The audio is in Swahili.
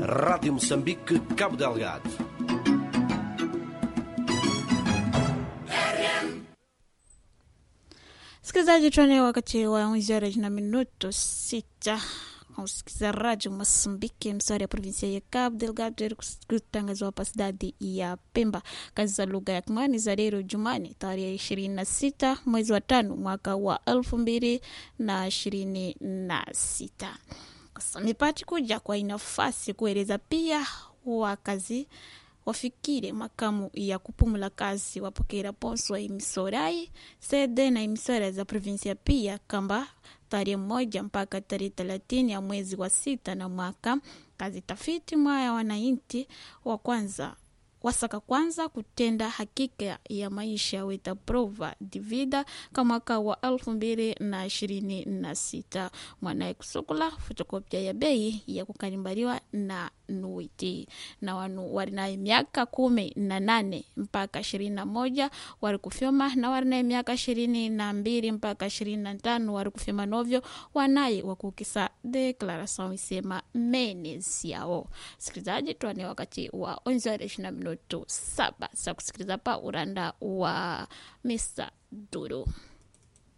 Rádio Moçambique, Cabo Delgado. Msikilizaji, tuone wakati wa 11 horas na minuto sita kusikiza Radio Moçambique, msari ya provinsia ya Cabo Delgado, kutangazwa hapa cidade ya Pemba. Kazi za lugha ya Kimani za leo Jumani tarehe ishirini na sita mwezi wa tano mwaka wa elfu mbili na ishirini na sita. Mipati kuja kwa inafasi kueleza pia wakazi wafikire makamu ya kupumula kazi wapokera ponso imisorai sede na imisora za provinsia pia kamba tarehe moja mpaka tarehe thelathini ya mwezi wa sita na mwaka kazi tafiti mwaya wananchi wa kwanza wasaka kwanza kutenda hakika ya maisha weta prova divida ka mwaka wa elfu mbili na ishirini na sita mwanaye kusukula fotokopia ya bei ya kukalimbaliwa na nuiti na wanu warinaye miaka kumi na nane mpaka ishirini na moja wari kufyoma na warinaye miaka ishirini na mbili mpaka ishirini na tano wari kufyoma novyo wanaye wakukisa deklarasion isema menes yao sikilizaji tuane wakati wa onzare ishina minutu saba sa kusikiliza pa uranda wa Mr. Duru